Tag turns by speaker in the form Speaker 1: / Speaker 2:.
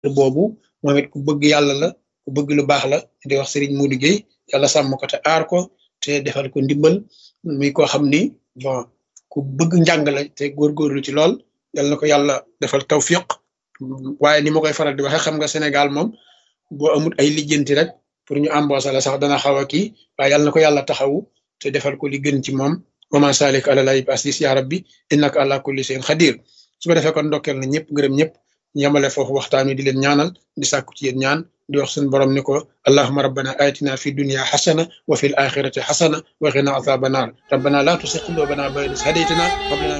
Speaker 1: boobu moom it ku bëgg yàlla la ku bëgg lu baax la di wax Serigne Modou Gueye yàlla sàmm ko te aar ko te defal ko ndimbal muy koo xam ni bon ku bëgg njàng la te góorgóorlu ci lool yal na ko yàlla defal tawfiq waaye ni ma koy faral di waxee xam nga Sénégal moom boo amul ay lijjanti rek pour ñu embauché la sax dana xaw a kii waaye yal na ko yàlla taxawu te defal ko li gën ci moom wama salik ala lay asis ya rabbi innaka ala kulli shay'in xadir su ko defee kon ndokkeel na ñëpp gërëm ñëpp yamale foofu waxtaan wi di leen ñaanal di sàkku ci yéen ñaan di wax suñu borom ni ko allahuma rabbana atina fi dunya xasana wa fi l axirati xasana wa qina azaba naar rabbana la tusi qulubana ba'da idh hadaytana wa hab lana